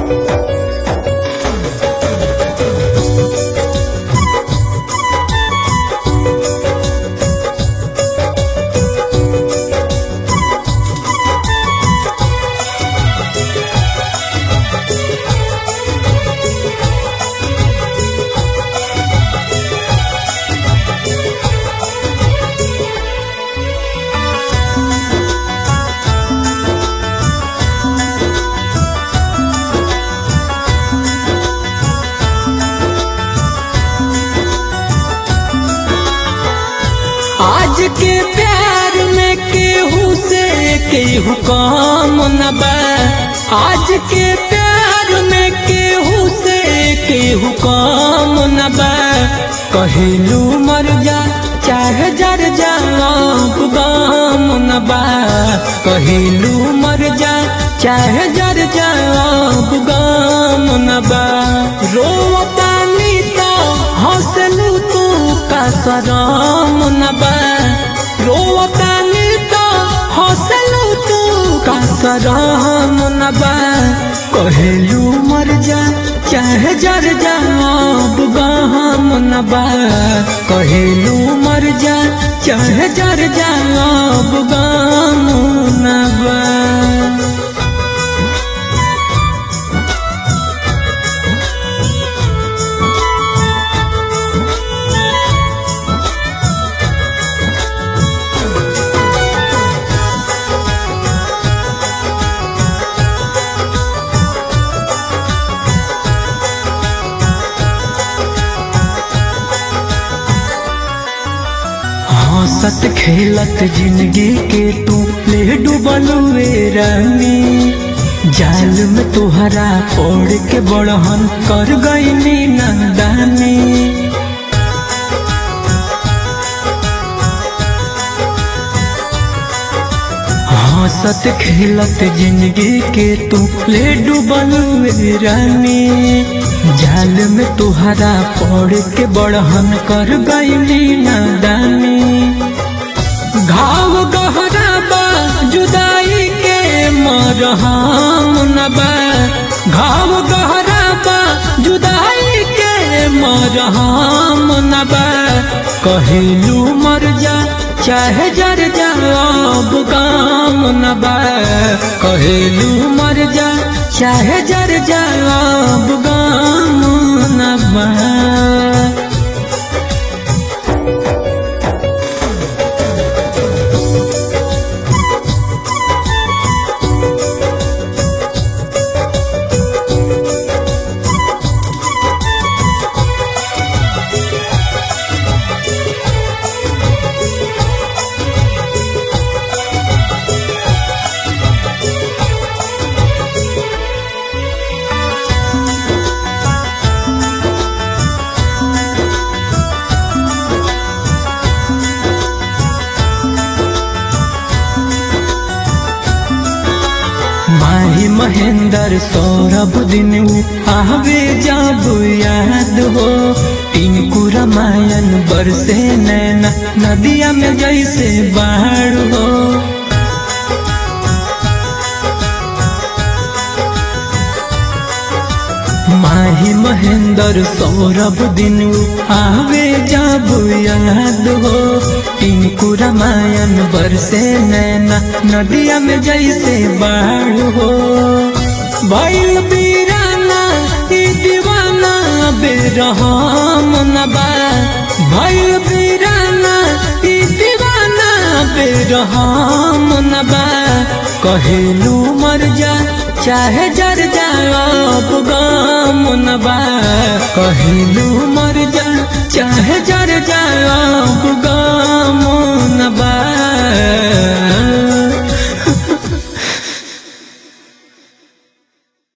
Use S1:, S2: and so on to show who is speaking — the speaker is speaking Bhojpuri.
S1: आज के प्यार में केहू से केहू कम न बा आज के प्यार में केहू से केहू कम न बा कहिलू मर जा चाहे जर जा गम न बा कहिलू मर जा चाहे जर जा गम न बा रोवतानी तो हंसलू तू का सरम न बा रोवतानी तो हंसलू तू का सरम न बा कहेलू मर जा चाहे जर जा गहम न बा कहेलू मर जा चाहे जर जा गहम न बा हंसत खेलत जिंदगी के तू ले डूबलुए रानी जाल में तुहरा ओढ़ के बड़हन कर गईनी नंदानी हंसत खेलत जिंदगी के तू ले डूबलुए रानी जाल में तुहरा पड़ के बड़हन कर गईली नादानी घाव गहरा बा जुदाई के मरहम न बा घाव गहरा बा जुदाई के मरहम न बा कहिलू मर जा चाहे जर जा अब गाम न बा कहिलू मर जा चाहे जर जा अब गाम न बा माही महेंद्र सौरभ दिन आवे जब याद हो टिंकू रामायण बरसे नैना नदिया में जैसे बाढ़ हो माही महेंद्र सौरभ दिन आवे जब याद हो टिंकू रामायण बरसे नैना नदिया में जैसे बाढ़ हो भैल बीराना ई दीवाना बेरहम न बा भैल बीराना ई दीवाना बेरहम न बा कहेलू मर जा चाहे जर जा अब गम न बा कहिलू मर जा चाहे जर जा अब